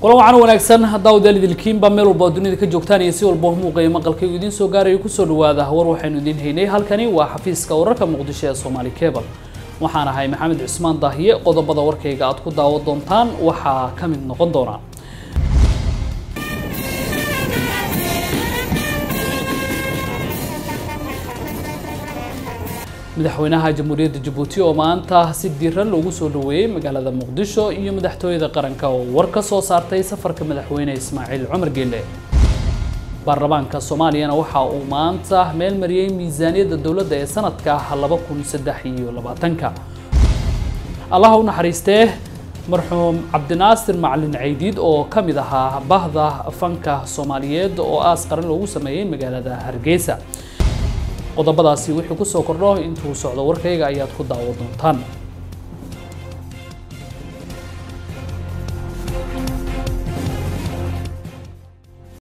kulan wacan wanaagsan haddaa udaalidilkiinba meel walba oo dunida ka joogtaan iyo si walba muuqaya maqalkaygu idiin soo gaarayo kusoo dhawaada war waxaynu idiin haynay halkani waa xafiiska wararka muqdisho ee somaali cable waxaan ahay maxamed cismaan daahiye qodobada warkayga aad ku daawo doontaan waxaa ka mid noqon doona madaxweynaha jamhuuriyadda jabuuti oo maanta si diiran loogu soo dhaweeyey magaalada muqdisho iyo madaxtooyada qaranka oo war ka soo saartay safarka madaxweyne ismaaciil cumar geelle baarlamaanka soomaaliyana waxa uu maanta meel mariyey miisaaniyadda dowladda ee sanadka laba kun saddex iyo labaatanka allaha u naxariistee marxuum cabdinaasir macalin caydiid oo ka mid ahaa bahda fanka soomaaliyeed oo aas qaran loogu sameeyey magaalada hargeysa qodobadaasi wixii kusoo kordho intuu socdo warkayga ayaad ku daawo doontaan